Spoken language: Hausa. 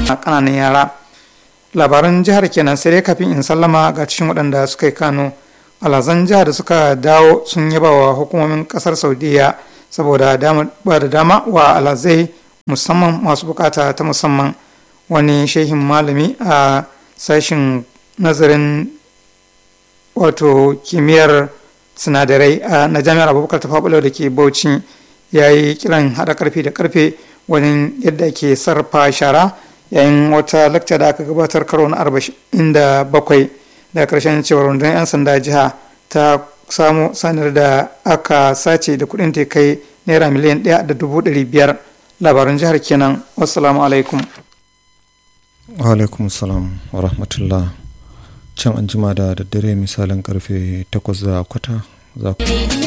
kananan yara labaran jihar kenan sai dai kafin in sallama ga cikin waɗanda suka yi kano alhazan jihar da suka dawo sun yaba wa hukumomin kasar saudiya saboda ba da dama wa alhazai musamman masu bukata ta musamman wani shehin malami a sashen nazarin wato kimiyyar sinadarai na jami'ar abubakar ta faɓulo da ke bauchi ya yi kiran haɗa karfe da karfe wani yadda ke sarrafa shara yayin wata lakta da aka gabatar karo na arba'in da bakwai da karshen cewar rundunar 'yan sanda jiha ta samu sanar da aka sace da kudin ta kai naira miliyan ɗaya da dubu ɗari biyar labaran jihar kenan wassalamu alaikum wa alaikum salam wa rahmatullah can an jima da daddare misalin karfe 8 da kwata za ku